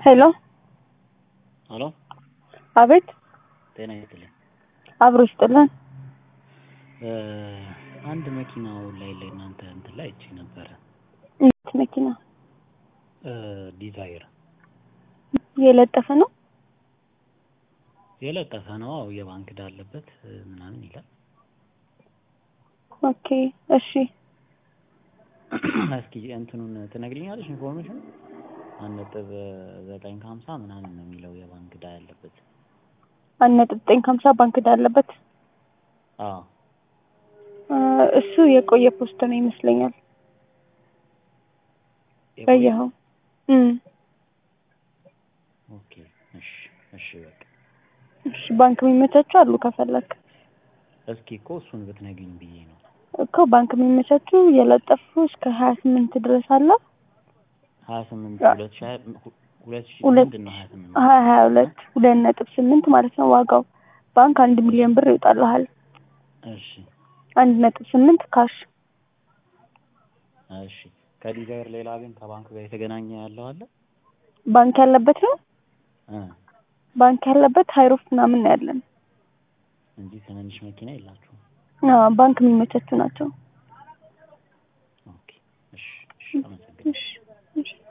ሄሎ ሄሎ አቤት ጤና ይስጥልኝ። አብሮ ይስጥልን። አንድ መኪናው ላይ ላይ እናንተ እንትን ላይ አይቼ ነበረ እንዴት መኪና ዲዛይር የለጠፈ ነው? የለጠፈ ነው። አዎ የባንክ ዕዳ አለበት ምናምን ይላል። ኦኬ እሺ እስኪ እንትኑን ትነግሪኛለሽ ኢንፎርሜሽን? አንድ ነጥብ ዘጠኝ ከሀምሳ ምናምን ነው የሚለው የባንክ ዕዳ ያለበት። አንድ ነጥብ ዘጠኝ ከሀምሳ ባንክ ዕዳ አለበት። አዎ እ እሱ የቆየ ፖስት ነው ይመስለኛል። የቆየ? በየኸው እም ኦኬ እሺ እሺ በቃ እሺ ባንክ የሚመቻቹ አሉ ከፈለክ እስኪ እኮ እሱን ብትነግሪኝ ብዬ ነው። እኮ ባንክ የሚመቻቹ የለጠፉ እስከ ሀያ ስምንት ድረስ አለ። ሀያ ስምንት ሁለት ሺህ ሀያ ሁለት ሺህ ሁለት ምንድን ነው ሀያ ስምንት ሀያ ሀያ ሁለት ሁለት ነጥብ ስምንት ማለት ነው ዋጋው። ባንክ አንድ ሚሊዮን ብር ይወጣልሃል። እሺ አንድ ነጥብ ስምንት ካሽ እሺ ከዲዛይር ሌላ ግን ከባንክ ጋር የተገናኘ ያለው አለ? ባንክ ያለበት ነው። እ ባንክ ያለበት ሀይሮፍ ምናምን ነው ያለን። እንጂ ትንንሽ መኪና የላችሁም? አዎ ባንክ የሚመቻቹ ናቸው። ኦኬ እሺ እሺ አመሰግናለሁ። እሺ እሺ